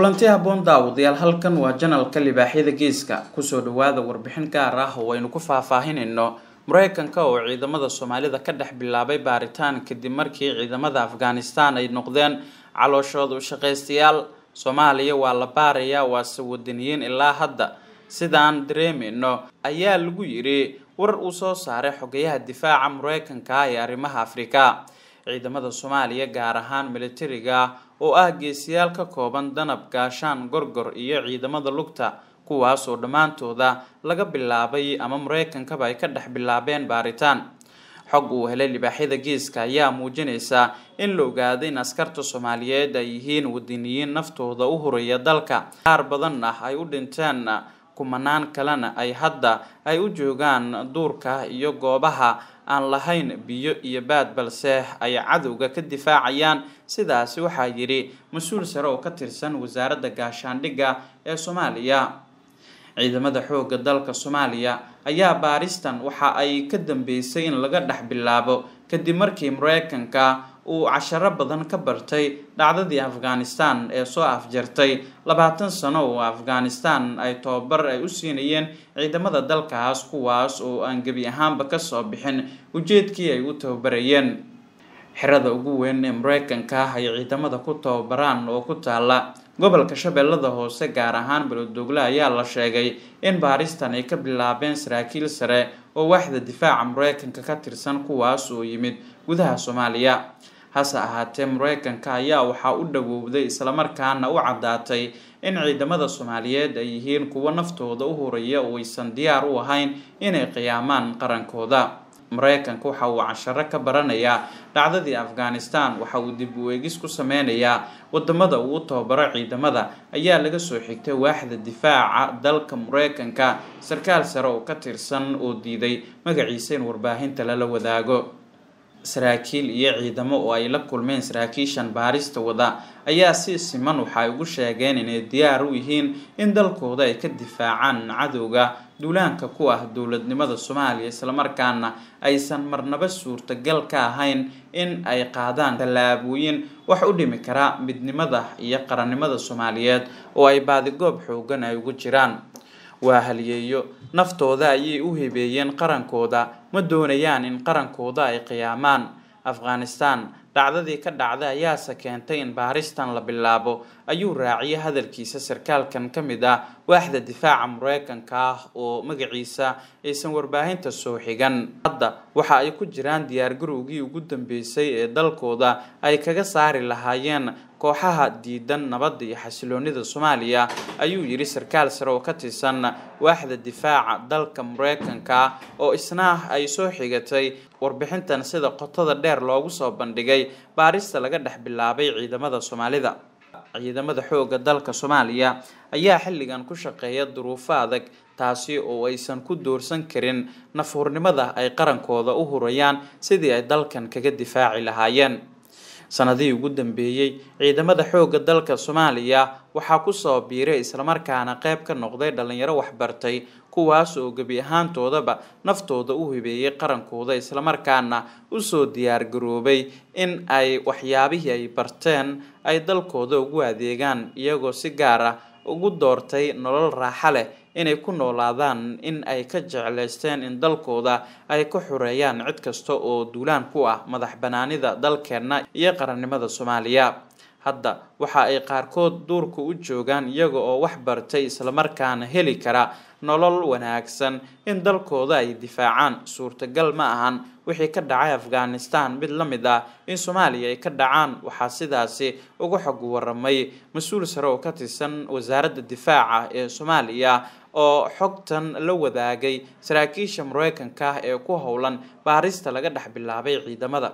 kulanti habboon daawadayaal halkan waa janalka libaaxyada geeska kusoo dhawaada warbixin gaar ah oo aynu ku faahfaahinayno mareykanka oo ciidamada soomaalida ka dhex bilaabay baaritaan kadib markii ciidamada afghanistan ay noqdeen calooshooda u shaqaystayaal soomaaliya waa la baarayaa waase wadaniyiin ilaa hadda sidaan dareemayno ayaa lagu yidhi war uu soo saaray xogayaha difaaca mareykanka ee arrimaha afrika ciidamada soomaaliya gaar ahaan militariga oo ah geesiyaal ka kooban danab gaashaan gorgor iyo ciidamada lugta kuwaas oo dhammaantooda laga bilaabay ama mareykankaba ay ka dhex bilaabeen baaritaan xog uu helay libaaxyada geeska ayaa muujinaysa in la ogaaday in askarta soomaaliyeed ay yihiin wadaniyiin naftooda u horaya dalka qaar badan ah ay u dhinteen kumanaan kalena ay hadda ay u joogaan duurka iyo goobaha aan lahayn biyo iyo baad balse ay cadowga ka difaacayaan sidaasi waxaa yidhi mas-uul sare oo ka tirsan wasaaradda gaashaandhigga ee soomaaliya ciidamada xoogga dalka soomaaliya ayaa baaristan waxa ay ka dambeysay in laga dhex bilaabo kadib markii mareykanka uu casharo badan ka bartay dhacdadii afghanistan ee soo afjartay labaatan sano oo afghanistan ay tobabar ay u siinayeen ciidamada dalkaas kuwaas oo aan gebi ahaanba kasoo bixin ujeedkii ay u tababarayeen xerada ugu weyn ee mareykanka ay ciidamada ku tababaraan oo ku taala gobolka shabeellada hoose gaar ahaan belodogle ayaa la sheegay in baaristan ay ka bilaabeen saraakiil sare oo waaxda difaaca mareykanka ka tirsan kuwaas oo yimid gudaha soomaaliya hase ahaatee mareykanka ayaa waxaa u dhawowday islamarkaana u caddaatay in ciidamada soomaaliyeed ay yihiin kuwo naftooda u horaya oo aysan diyaar u ahayn inay qiyaamaan qarankooda mareykanka waxa uu casharo ka baranayaa dhacdadii afghanistan waxa uu dib u eegis ku sameynayaa wadamada uu u tababaro ciidamada ayaa laga soo xigtay waaxda difaaca dalka mareykanka sarkaal sare oo ka tirsan oo diiday magaciisa in warbaahinta lala wadaago saraakiil iyo ciidamo oo ay la kulmeen saraakiishan baarista wada ayaa si siman waxa ay ugu sheegeen inay diyaar u yihiin in dalkooda ay ka difaacaan cadowga duulaanka ku ah dowladnimada soomaaliya islamarkaana aysan marnaba suurtagal ka ahayn in ay qaadaan tallaabooyin wax u dhimi kara midnimada iyo qarannimada soomaaliyeed oo ay baadigoob xoogan ay ugu jiraan waa haliyeeyo naftooda ayay u hibeeyeen qarankooda ma doonayaan in qarankooda ay qiyaamaan afghanistan dhacdadii ka dhacday ayaase keentay in baaristan la bilaabo ayuu raaciyay hadalkiisa sarkaalkan ka mid ah waaxda difaaca mareykanka ah oo magaciisa aysan warbaahinta soo xigan hadda waxa ay ku jiraan diyaargarowgii ugu dambeysay ee dalkooda ay kaga saari lahaayeen kooxaha diidan nabadda iyo xasiloonida soomaaliya ayuu yidhi sarkaal sare oo ka tirsan waaxda difaaca dalka mareykanka oo isna ay soo xigatay warbixintan sida qotada dheer loogu soo bandhigay baarista laga dhex bilaabay ciidamada soomaalida ciidamada xoogga dalka soomaaliya ayaa xilligan ku shaqeeya duruufo adag taasi oo aysan ku doorsan karin nafhurnimada ay qarankooda u hurayaan sidii ay dalkan kaga difaaci lahaayeen sanadihii ugu dambeeyey ciidamada xoogga dalka soomaaliya waxaa kusoo biiray islamarkaana qeyb ka noqday dhalinyaro waxbartay kuwaas oo gebi ahaantoodaba naftooda u hibeeyay qarankooda islamarkaana usoo diyaargaroobay in ay waxyaabihii ay barteen ay dalkooda ugu adeegaan iyagoo si gaar ah ugu doortay nolol raaxa leh inay ku noolaadaan in ay ka jeclaysteen in dalkooda ay ka xoreeyaan cid kasta oo duulaan ku ah madax banaanida dalkeenna iyo qarannimada soomaaliya hadda waxa ay qaarkood duurka u joogaan iyaga oo wax bartay islamarkaana heli kara nolol wanaagsan in dalkooda ay difaacaan suurtagal ma ahan wixii ka dhacay afghanistan mid la mid ah in soomaaliya ay ka dhacaan waxaa sidaasi uga xog waramay mas-uul sare oo ka tirsan wasaaradda difaaca ee soomaaliya oo xogtan la wadaagay saraakiisha mareykanka ee ku howlan baarista laga dhex bilaabay ciidamada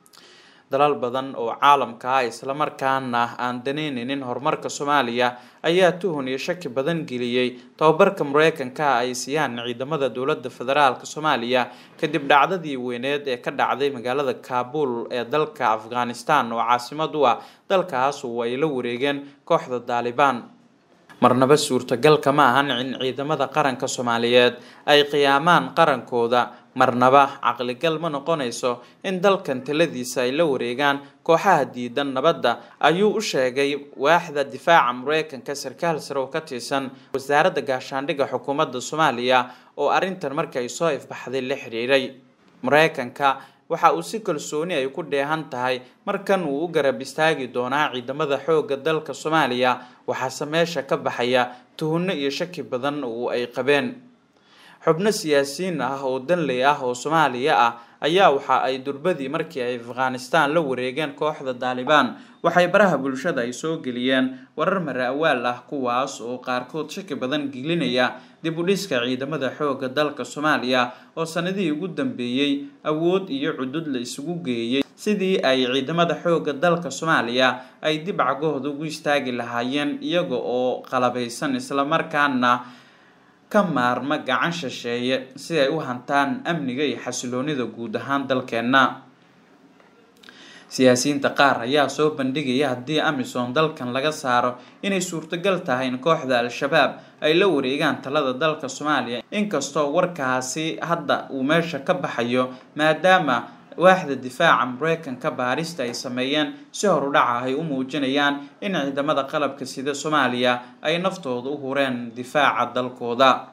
dalal badan oo caalamka ah islamarkaana aan daneyneynin horumarka soomaaliya ayaa tuhun iyo shaki badan geliyey tababarka mareykanka ay siiyaan ciidamada dowladda federaalk soomaaliya kadib dhacdadii weyneed ee ka dhacday magaalada kaabul ee dalka afghanistan oo caasimad u ah dalkaas oo ay la wareegeen kooxda daalibaan marnaba suurtagalka ma ahan in ciidamada qaranka soomaaliyeed ay qiyaamaan qarankooda marnaba caqligal ma noqonayso in dalkan taladiisa ay la wareegaan kooxaha diidan nabadda ayuu u sheegay waaxda difaaca mareykanka sarkaal sare oo ka tirsan wasaaradda gaashaandhigga xukuumadda soomaaliya oo arrintan markay soo ifbaxday la xiriiray mareykanka waxa uu si kalsooni ay ku dheehan tahay markan uu u garab istaagi doonaa ciidamada xoogga dalka soomaaliya waxaase meesha ka baxaya tuhunno iyo shaki badan oo ay qabeen xubno siyaasiyiin ah oo danley ah oo soomaaliya ah ayaa waxa ay durbadii markii ay afghanistan la wareegeen kooxda daalibaan waxay baraha bulshada ay soo geliyeen warar mara awaal ah kuwaas oo qaarkood shaki badan gelinaya dib u dhiska ciidamada xoogga dalka soomaaliya oo sanadihii ugu dambeeyey awood iyo cudud la isugu geeyey sidii ay ciidamada xoogga dalka soomaaliya ay dib cagahooda ugu istaagi lahaayeen iyaga oo qalabaysan islamarkaana ka maarma gacan shisheeye si ay u hantaan amniga iyo xasiloonida guud ahaan dalkeenna siyaasiyiinta qaar ayaa soo bandhigaya haddii amisom dalkan laga saaro inay suurtagal tahay in kooxda al-shabaab ay la wareegaan talada dalka soomaaliya inkastoo warkaasi hadda uu meesha ka baxayo maadaama waaxda difaaca mareykanka baarista ay sameeyeen si horudhaca ay u muujinayaan in ciidamada qalabka sida soomaaliya ay naftooda u hureen difaaca dalkooda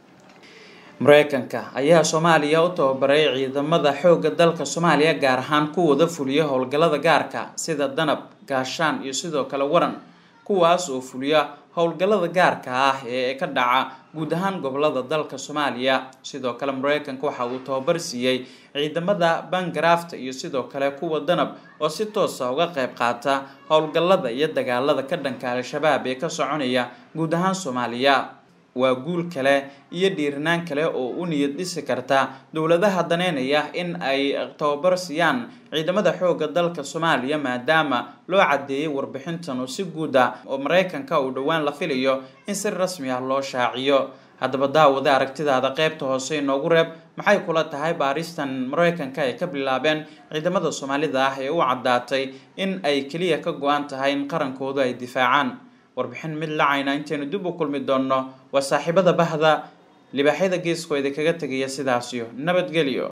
mareykanka ayaa soomaaliya u tababaray ciidamada xoogga dalka soomaaliya gaar ahaan kuwada fuliya howlgallada gaarka sida danab gaashaan iyo sidoo kale waran kuwaas oo fuliya howlgallada gaarka ah ee ka dhaca guud ahaan gobolada dalka soomaaliya sidoo kale mareykanka waxa uu tababar siiyey ciidamada bangarafta iyo sidoo kale kuwa danab oo si toosa uga qayb qaata howlgallada iyo dagaalada ka dhanka al-shabaab ee ka soconaya guud ahaan soomaaliya waa guul kale iyo dhiirinaan kale oo u niyad dhisi karta dowladaha daneynaya in ay tababar siiyaan ciidamada xoogga dalka soomaaliya maadaama loo caddeeyay warbixintan oo si guud ah oo mareykanka uu dhowaan la filayo in si rasmi ah loo shaaciyo haddaba daawada aragtidaada qaybta hoose inoogu reeb maxay kula tahay baaristan mareykanka ay ka bilaabeen ciidamada soomaalida ah ee u caddaatay in ay keliya ka go-an tahay in qarankoodu ay difaacaan warbixin mid lacayna intaynu dib u kulmi doonno waa saaxiibada bahda libaaxyada geeskoo idinkaga tegaya sidaasiyo nabadgelyo